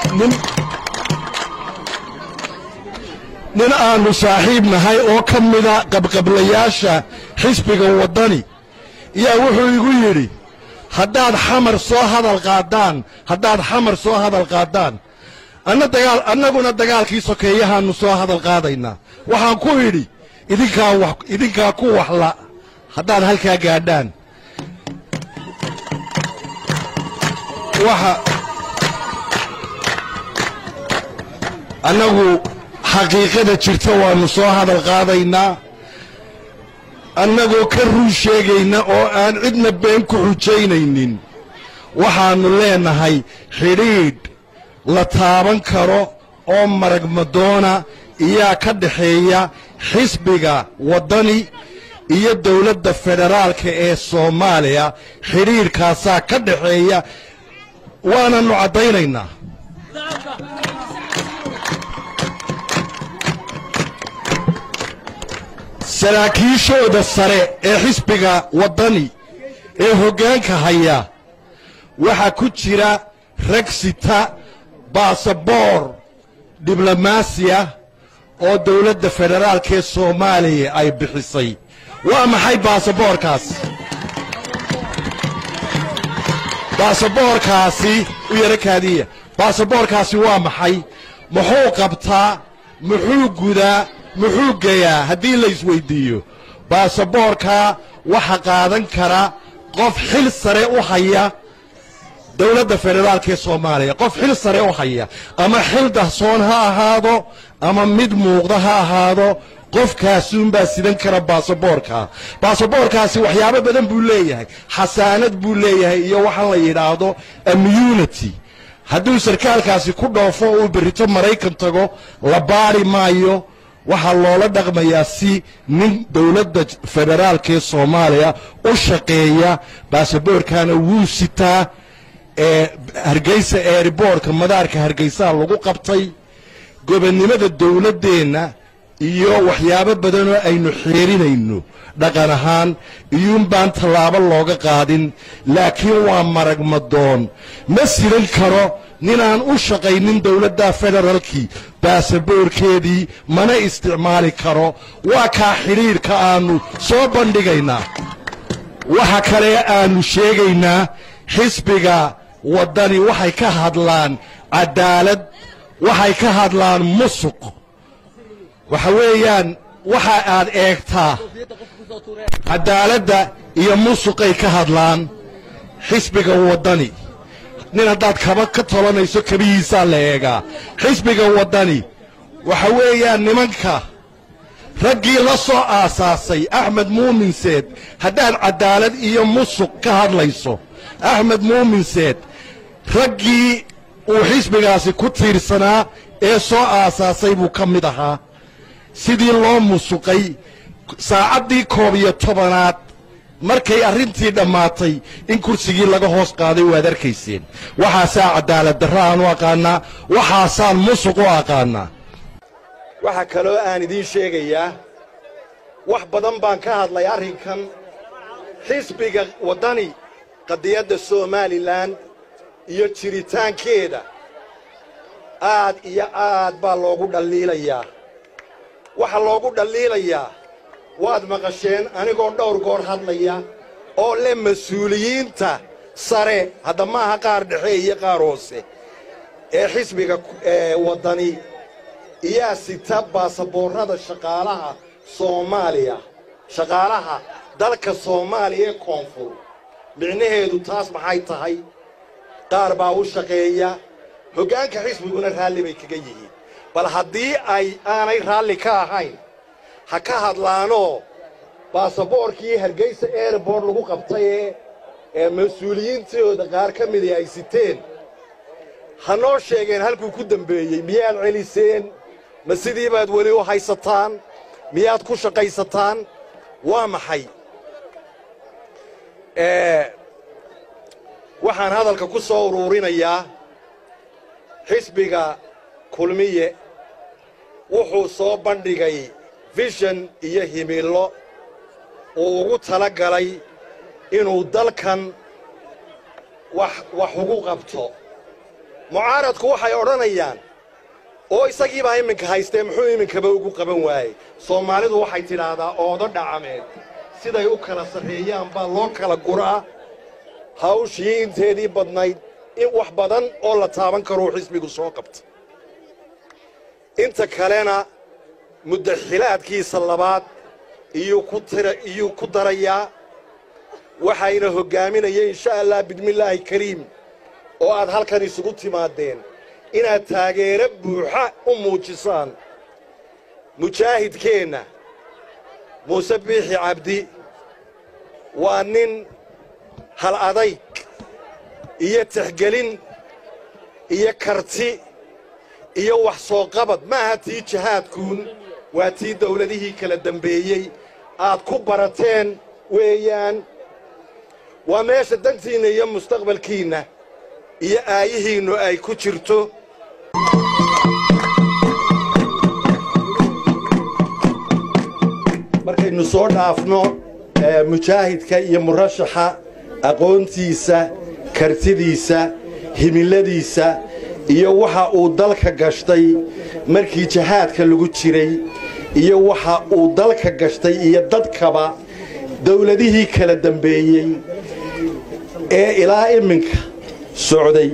nin nin aannu saaxiib nahay oo ka mida qabqablayaasha xisbiga waddani yaa wuxuu igu yidhi haddaad xamar soo hadal qaadaan haddaad xamar soo hadal qaadaan anna dagaal annaguna dagaalkii sokeeyahaannu soo hadal qaadaynaa waxaan ku idhi idinkaa wax idinkaa ku waxla haddaad halkaa gaadhaan waxa annagu xaqiiqada jirta waannu soo hadal qaadaynaa annagoo ka run sheegayna oo aan cidna been ku xujaynaynin waxaannu leenahay xidhiidh la taaban karo oo maragmadoona iyaa ka dhaxeeya xisbiga waddani iyo dowladda federaalka ee soomaaliya xidhiidhkaasaa ka dhaxeeya waanannu caddaynaynaa saraakiishooda sare ee xisbiga waddani ee hoggaanka haya waxaa ku jira rag sita baasaboor diblomaasiya oo dowladda federaalka ee soomaaliya ay bixisay waa maxay baasaboorkaas baasaboorkaasi u yaro kaadiya baasaboorkaasi waa maxay muxuu qabtaa muxuu gudaa muxuu geyaa haddii la isweyddiiyo baasaboorkaa waxa qaadan kara qof xil sare u haya dowladda federaalka ee soomaaliya qof xil sare u haya ama xil dahsoon ha ahaado ama mid muuqda ha ahaado qofkaasuunbaa sidan kara baasaboorkaa baasaboorkaasi waxyaabo badan buu leeyahay xasaanad buu leeyahay iyo waxaan la yidhaahdo immunity hadduu sarkaalkaasi ku dhoofo uu berrito maraykan tago la baari maayo waxaa loola dhaqmayaa si nin dowladda federaalka ee soomaaliya u shaqeeya baasaboorkaana wuu sitaa ee hargeysa eeriboorka madaarka hargeysaha lagu qabtay gobonnimada dowladdeenna iyo waxyaabo badanoo aynu xeerinayno dhaqan ahaan iyuunbaan tallaabo looga qaadin laakiin waa marag madoon ma siran karo ninaan u shaqaynin dowladda federaalkii baasaboorkeedii mana isticmaali karo waa kaa xidhiidhka aannu soo bandhigaynaa waxa kale aannu sheegaynaa xisbiga waddani waxay ka hadlaan cadaalad waxay ka hadlaan musuq waxa weeyaan waxa aad eegtaa cadaaladda iyo musuqay ka hadlaan xisbiga waddani nin haddaad kaba ka tolanayso kabihiisaa la eegaa xisbiga waddani waxa weeyaan nimanka raggii la soo aasaasay axmed muuminseed haddaad cadaalad iyo musuq ka hadlayso axmed muuminseed raggii uu xisbigaasi ku tiirsanaa ee soo aasaasay buu ka mid ahaa sidii loo musuqay saacaddii koob iyo tobanaad markay arrintii dhammaatay in kursigii laga hoos qaaday waad arkayseen waxaasaa cadaalad darro aan u aqaannaa waxaasaan musuq u aqaannaa waxaa kaloo aan idiin sheegayaa wax badan baan ka hadlay arrinkan xisbiga waddani qadiyadda somalilan iyo jiritaankeeda aad iyo aad baa loogu dhalliilayaa waxaa loogu dhalliilayaa waad maqasheen anigoo dhowr goor hadlaya oo leh mas-uuliyiinta sare hadda maaha qaar dhexe iyo qaar hoose ee xisbiga ee waddani iyaa sita baasaboorrada shaqaalaha soomaaliya shaqaalaha dalka soomaaliya ee koonfur micnaheedu taas maxay tahay qaar baa u shaqeeya hoggaanka xisbiguna raalli bay kaga yihiin bal haddii ay aanay raalli ka ahayn ha ka hadlaanoo baasaboorkii hargeysa airbort lagu qabtay ee ee mas-uuliyiintooda qaar ka midii ay siteen ha noo sheegeen halkuu ku dembeeyey miyaad celiseen ma sidii baad weli u haysataan miyaad ku shaqaysataan waa maxay waxaan hadalka ku soo uruurinayaa xisbiga kulmiye wuxuu soo bandhigay fishan iyo himillo uu ugu tala galay inuu dalkan wax wax ugu qabto mucaaradku waxay odhanayaan oo isagiibaa iminka haystee muxuu iminkaba ugu qaban waayey soomaalidu waxay tidhaahdaa oodo dhacameed siday u kala sarreeyaan baa loo kala guraa hawshii inteedii badnayd in wax badan oo la taaban karuu xisbigu soo qabta inta kalena muddaxilaadkiisa labaad iyuu ku darayaa waxayna hoggaaminaya insha allah bidmillaahi kariim oo aad halkan isugu timaadeen inaad taageero buuxa u muujisaan mujaahidkeenna muuse biixi cabdi waa nin hal adayg iyo tixgelin iyo karti iyo wax soo qabad ma aha tii jihaadkuun waa tii dawladihii kala dembeeyey aad ku barateen weeyaan waa meesha dantiinna iyo mustaqbalkiinna iyo aayihiinnu ay ku jirto markaynu soo dhaafno mujaahidka iyo murashaxa aqoontiisa kartidiisa himiladiisa iyo waxa uu dalka gashtay markii jihaadka lagu jiray iyo waxa uu dalka gashtay iyo dadkaba dawladihii kala dembeeyey ee ilaa iminka socday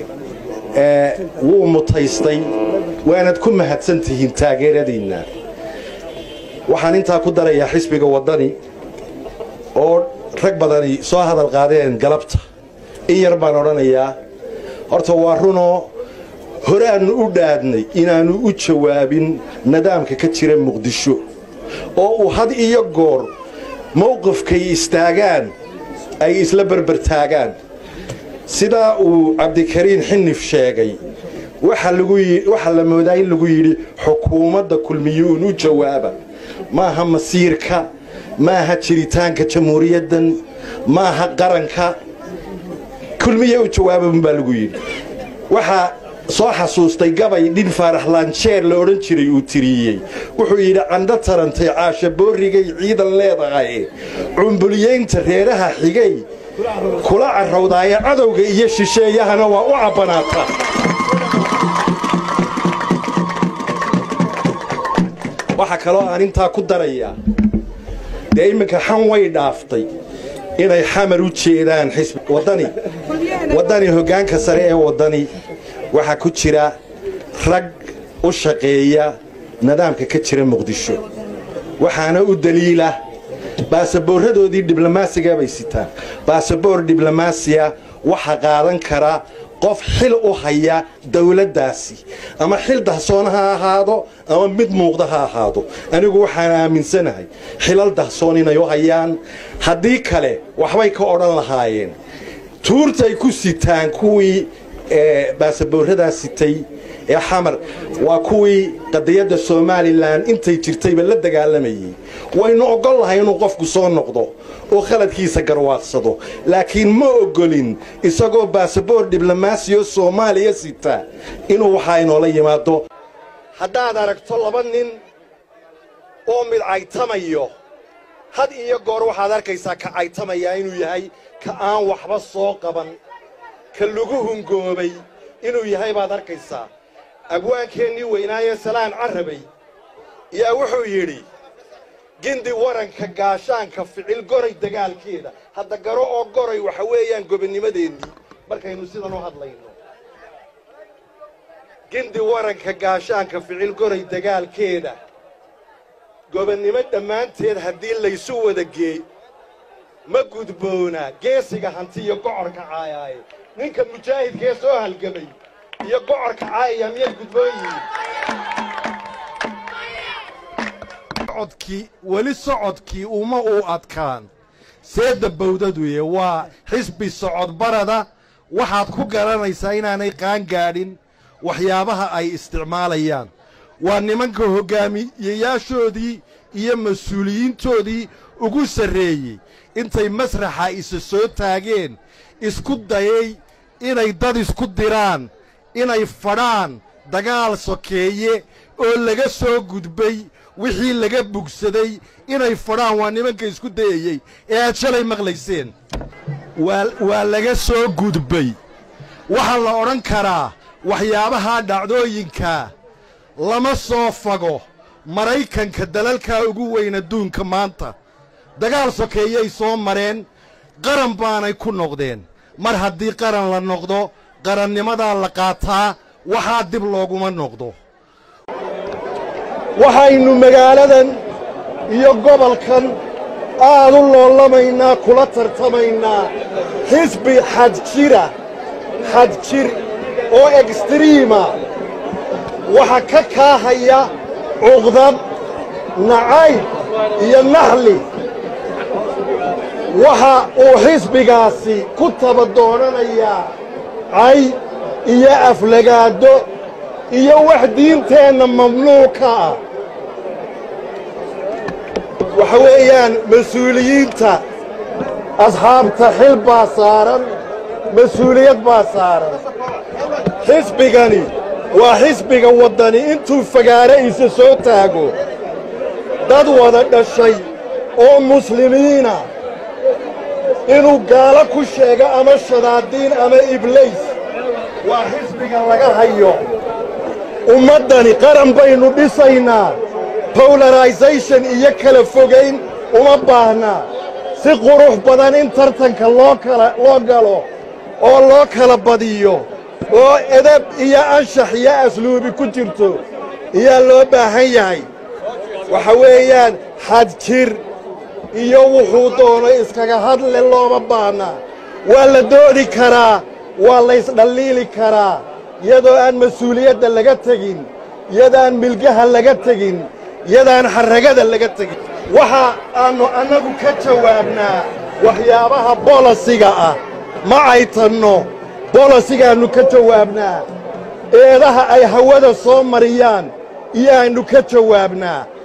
wuu mutaystay waanad ku mahadsan tihiin taageeradiinna waxaan intaa ku darayaa xisbiga waddani oo rag badani soo hadal qaadeen galabta in yar baan odhanayaa horta waa runoo horaannu u dhaadnay inaannu u jawaabin nidaamka ka jira muqdisho oo uu had iyo goor mawqifkay istaagaan ay isla berbertaagaan sidaa uu cabdikariin xinif sheegay waxaa la moodaa in lagu yidhi xukuumadda kulmiyuun u jawaaba maaha masiirka maaha jiritaanka jamhuuriyaddan maaha qaranka kulmiye u jawaaba unbaa lagu yidhi waxaa soo xasuustay gabay dhin faarax laanjeer la odhan jiray uu tiriyey wuxuu yidhi candho tarantay caasha boorrigay ciidan leedahay cumbuliyaynta reeraha xigay kula carrawdaaya cadowga iyo shisheeyahana waa u cabbanaata waxaa kaloo aan intaa ku darayaa dee imminka xan way dhaaftay inay xamar u jeedaan xisbi waddani waddani hoggaanka sare ee waddani waxaa ku jira rag u shaqeeya nidaamka ka jira muqdisho waxaana u daliila baasaboorradoodii diblomaasiga bay sitaan baasaboor diblomaasiya waxa qaadan kara qof xil u haya dawladdaasi ama xil dahsoon ha ahaado ama mid muuqda ha ahaado anigu waxaan aaminsanahay xilal dahsoon inay u hayaan haddii kale waxbay ka odhan lahaayeen tuurtay ku sitaan kuwii baasaboorradaa sitay ee xamar waa kuwii qadiyadda somalilan intay jirtayba la dagaalamayey waynu oggol lahay inuu qofku soo noqdo oo khaladkiisa garwaaqsado laakiin ma oggolin isagoo baasaboor diblomaasiyo soomaaliya sita inuu waxaa inoola yimaado haddaad aragto laba nin oo mid caytamayo had iyo goor waxaad arkaysaa ka caytamayaa inuu yahay ka aan waxba soo qaban ka lagu hungoobay inuu yahay baad arkaysaa abwaankeennii weynaaye salaan carrabay yaa wuxuu yidhi gindi waranka gaashaanka ficil goray dagaalkeeda hadda garo oo goray waxa weeyaan gobonnimadeennii markaynu sidan u hadlayno gindi waranka gaashaanka ficil goray dagaalkeeda gobonnimo dhammaanteed haddii laysu wada geey ma gudboona geesiga hanti iyo gocorka caayaaye ninka mujaahidkee soo halgamay iyo gocorka caayaya miyay gudboon yihiin socodkii weli socodkii uma uu adkaan seedda bawdaduye waa xisbi socod barada waxaad ku garanaysaa inaanay qaan gaadhin waxyaabaha ay isticmaalayaan waa nimanka hoggaamiyeyaashoodii iyo mas-uuliyiintoodii ugu sarreeyey intay masraxa isa soo taageen isku dayay inay dad isku diraan inay fadhaan dagaal sokeeye oo laga soo gudbay wixii laga bugsaday inay fadhaan waa nimanka isku dayayey ee aad shalay maqlayseen waa laga soo gudbay waxaa la odhan karaa waxyaabahaa dhacdooyinkaa lama soo fago maraykanka dalalkaa ugu weyn adduunka maanta dagaal sokeeyay soo mareen qaran baanay ku noqdeen mar haddii qaran la noqdo qarannimadaa la qaataa waxaa dib looguma noqdo waxaynu magaaladan iyo gobolkan aad u loolamaynaa kula tartamaynaa xisbi xadjira xadjir oo ekstriima waxa ka kaahaya cuqdad nacayb iyo naxli waxa uu xisbigaasi ku taba doonanayaa cay iyo aflagaado iyo wax diinteenna mamnuuka ah waxa weeyaan mas-uuliyiinta asxaabta xil baa saaran mas-uuliyad baa saaran xisbigani waa xisbiga waddani intuu fagaare isa soo taago dad wada dhashay oo muslimiina inuu gaalo ku sheego ama shadaadiin ama iblays waa xisbiga laga hayo ummaddani qaran baynu dhisaynaa bowlarisation iyo kala fogayn uma baahnaa si qurux badan in tartanka loo kala loo galo oo loo kala badiyo oo edab iyo anshax iyo asluubi ku jirto ayaa loo baahan yahay waxa weeyaan xadjir iyo wuxuu doono iskaga hadle looma baahnaa waa la doodi karaa waa laysdhalliili karaa iyadoo aan mas-uuliyadda laga tegin yadaan milgaha laga tegin yadaan xarragada laga tegin waxa aannu annagu ka jawaabnaa waxyaabaha bolosiga ah ma aytanno bolosigaannu ka jawaabnaa eedaha ay hawada soo mariyaan iyaannu ka jawaabnaa